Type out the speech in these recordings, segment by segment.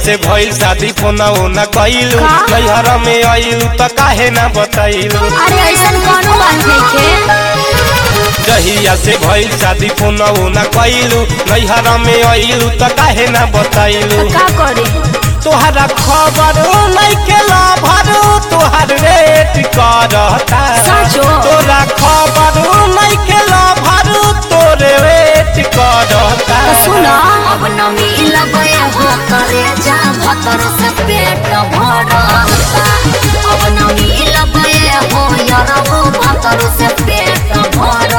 से भइल शादी फोना ओना कइलू का? नैहर में आइलू त काहे ना बतैलू अरे ऐसन कौनो बात नइखे जहिया से भइल शादी फोना ओना कइलू नैहर में आइलू त काहे ना बतैलू तो का करे तोहरा खबर नइखे लभर तोहर रेट करता साचो? तोरा खबर नइखे लभर तोरे रेट करता तो सुन अब न मिलबे हो करे जा भतर से पेट भरता अब न मिलबे हो यरबो भतर से पेट भरता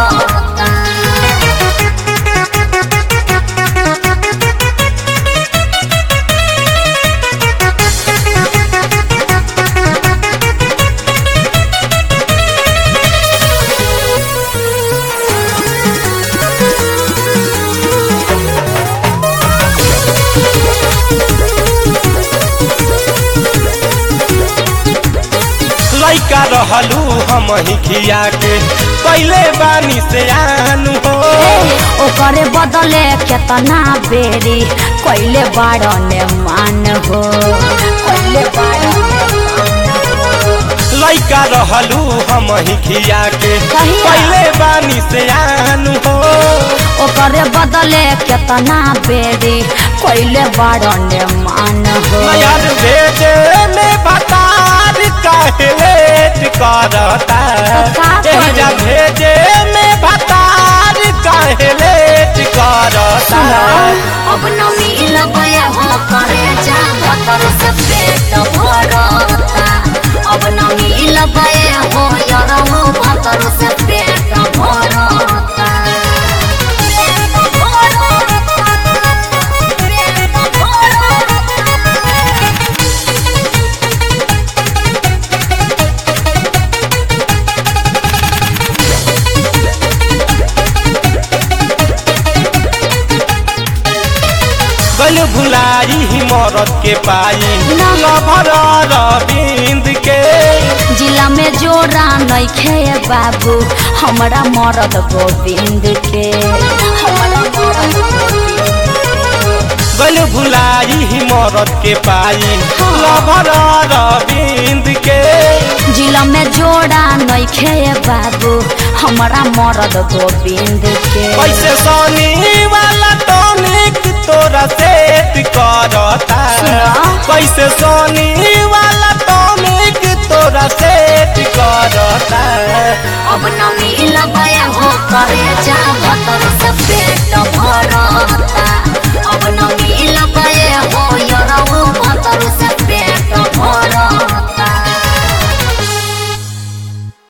लइका रहलू हम ही खिया के पहले बानी से आनू हो ओकरे बदले केतना बेरी कैले बाड़ने मान हो कैले बाड़ने लइका रहलू हम ही खिया के कहिया? पहले बानी से आनू हो ओकरे बदले केतना बेरी कैले बाड़ने मान हो यार भेजे में बतार काहे लेट करता का करे? एहिजा भेजे में बतार काहे लेट करता अब न मिलबे हो करे जा भतर से पेट भरता अब न मिलबे हो यरबो भतर से पेट भरता गल भुलाई ही मरद के पाई ना। लभर रविंद के जिला में जोरा नइखे बाबू हमरा मरद गोविंद के हमरा मरद गल भुलाई ही मरद के पाई लभर रविंद के जिला में जोड़ा नइखे बाबू हमरा मरद गोविंद के कैसे सोनी वाला टॉनिक तोरा सेट करता सुना। कैसे सोनी वाला टॉनिक तोरा सेट करता अब न मिलबे हो करे जा भतर से पेट भरता